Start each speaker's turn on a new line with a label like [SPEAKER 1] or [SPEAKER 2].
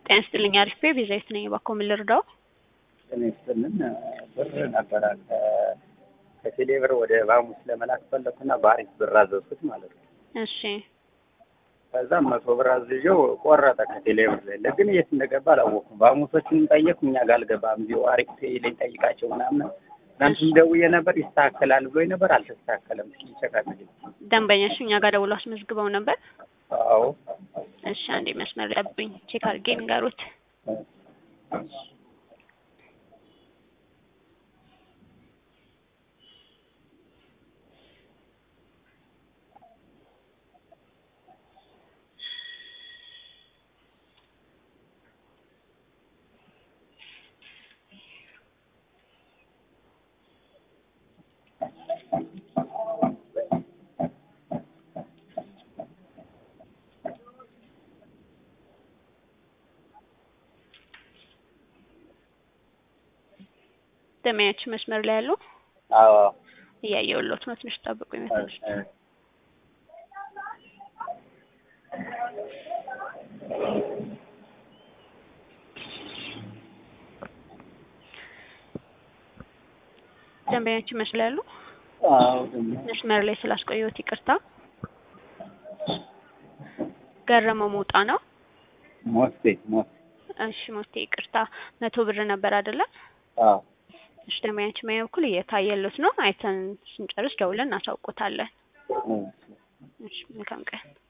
[SPEAKER 1] ጤና ይስጥልኝ አሪፍ ቤ ቤዛዊት ነኝ። እባክዎ ምን ልርዳው?
[SPEAKER 2] ጤና ይስጥልን ብር ነበረ ከ- ከቴሌ ብር ወደ ባሙስ ለመላክ ፈለኩና በአሪፍ ብር አዘዝኩት ማለት ነው።
[SPEAKER 1] እሺ
[SPEAKER 2] ከዛ መቶ ብር አዝዤው ቆረጠ ከቴሌ ብር ላይ ግን የት እንደገባ አላወኩም። ባሙሶችን ጠየቅኩ እኛ ጋር አልገባም እዚሁ አሪፍ ላይ ጠይቃቸው ምናምን ትናንትም ደውዬ ነበር ይስተካከላል ብሎኝ ነበር አልተስተካከለም። እስኪ ይቸካል።
[SPEAKER 1] ደንበኛሽ እኛ ጋር ደውሎ አስመዝግበው ነበር።
[SPEAKER 2] አዎ
[SPEAKER 1] እሺ አንዴ መስመር ለብኝ ቼክ አድርጌ ንገሩት። ደንበኛችን መስመር ላይ ያሉ
[SPEAKER 2] አዎ
[SPEAKER 1] እያየሁልዎት ነው። ትንሽ ጠብቁ ይመስል ደንበኛችን መስመር ላይ ያሉ
[SPEAKER 2] አዎ ደግሞ
[SPEAKER 1] መስመር ላይ ስላስቆየሁት ይቅርታ። ገረመው መውጣ ነው።
[SPEAKER 2] ሞስቴ ሞስ
[SPEAKER 1] እሺ ሞቴ ይቅርታ። መቶ ብር ነበር አይደለ?
[SPEAKER 2] አዎ
[SPEAKER 1] እሺ ደንበኛችን በእኛ በኩል እየታየሉት ነው። አይተን ስንጨርስ ደውለን እናሳውቆታለን።
[SPEAKER 2] እሺ።
[SPEAKER 1] እሺ መልካም ቀን።